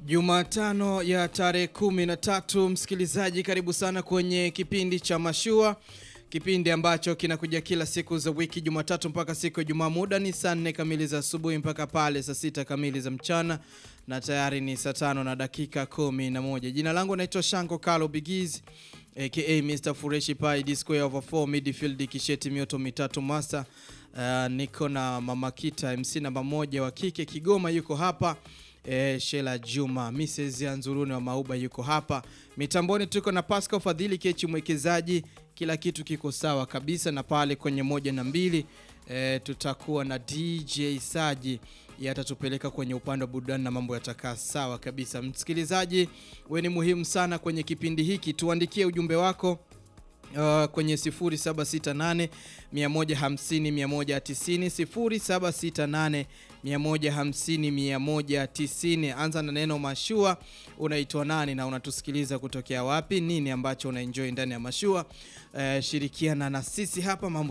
Jumatano ya tarehe kumi na tatu, msikilizaji, karibu sana kwenye kipindi cha Mashua, kipindi ambacho kinakuja kila siku za wiki, Jumatatu mpaka siku ya Jumaa. Muda ni saa nne kamili za asubuhi mpaka pale saa sita kamili za mchana, na tayari ni saa tano na dakika kumi na moja. Jina langu naitwa Shanko Kalo Bigiz aka Mr Fureshi Pai D square over 4 midfield kisheti mioto mitatu master. Uh, niko na Mama Kita MC namba moja wa kike Kigoma, yuko hapa E, Shela Juma Mrs. Anzuruni wa Mauba yuko hapa mitamboni. Tuko na Pascal Fadhili Kechi mwekezaji, kila kitu kiko sawa kabisa, na pale kwenye moja na mbili e, tutakuwa na DJ Saji yatatupeleka kwenye upande wa burudani na mambo yatakaa sawa kabisa. Msikilizaji, we ni muhimu sana kwenye kipindi hiki, tuandikie ujumbe wako Uh, kwenye 0768 150 190 0768 150 190. Anza na neno mashua, unaitwa nani na unatusikiliza kutokea wapi? Nini ambacho unaenjoy ndani ya mashua? Uh, shirikiana na sisi hapa mambo